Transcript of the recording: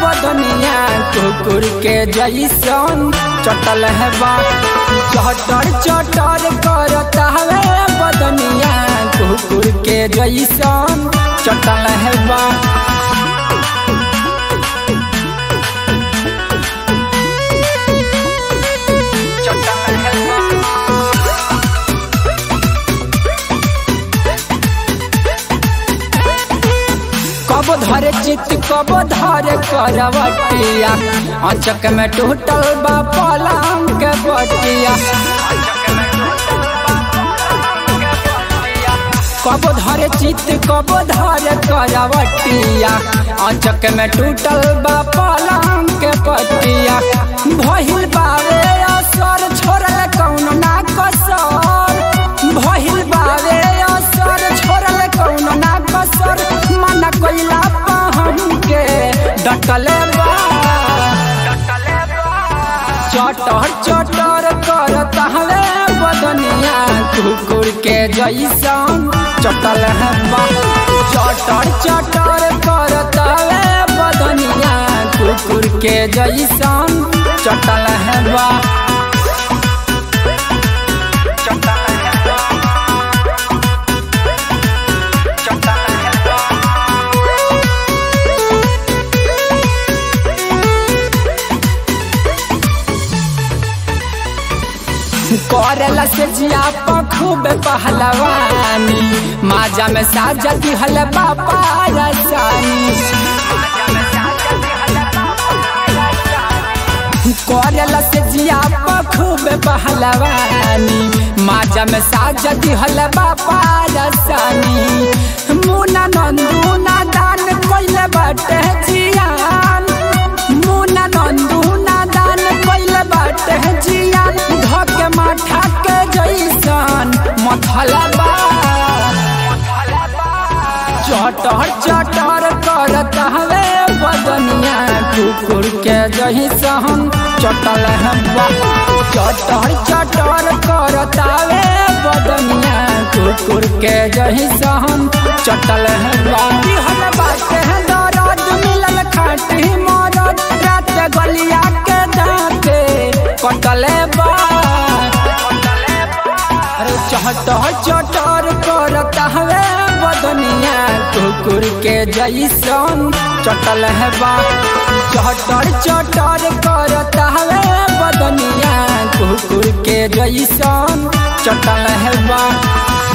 बदनिया कुकुर के जैसन चटल है बा चटर चटर करता है बदनिया कुकुर के जैसन चटल है बा चटल है बा कब धरे चित कब धरे करवटिया अचक में टूटल बा पलंग के बटिया कब धरे चित कब धरे करवटिया अचक में टूटल बा पलंग के पटिया भहिल बावे असर छोड़ल कौन ना कसर भहिल बावे असर छोड़ल कौन ना कसर मना कोइला पहन के डटले बा चटर चटर करत हवे बदनिया कुकुर के जैसन चटल है बा चटर चटर करत हवे बदनिया कुकुर के जैसन चटल है बा चटल है बा चटल है बा करला से जिया खूब पहलवानी माजा में साजा दिहल बापा रसानी करला से जिया खूब पहलवानी माजा में साजा दिहल बापा रसानी मुना नंदू ना दान कोइले बाटे जियान मुना नंदू ना दान कोइले बाटे जियान धके माठा के जैसन मथलबा चटर चटर करत हवे बदनिया कुकुर के जैसन चटल हवा चटर चटर करत हवे बदनिया कुकुर के जैसन चटल हवा दिहल बाटे दरद मिलल खाटी मरद रात गलिया के दाते कटले बा अरे चहटर चटर करत हवे बदनिया कुकुर के जैसन चटल है बा चहटर चटर करत हवे बदनिया कुकुर के जैसन चटल है बा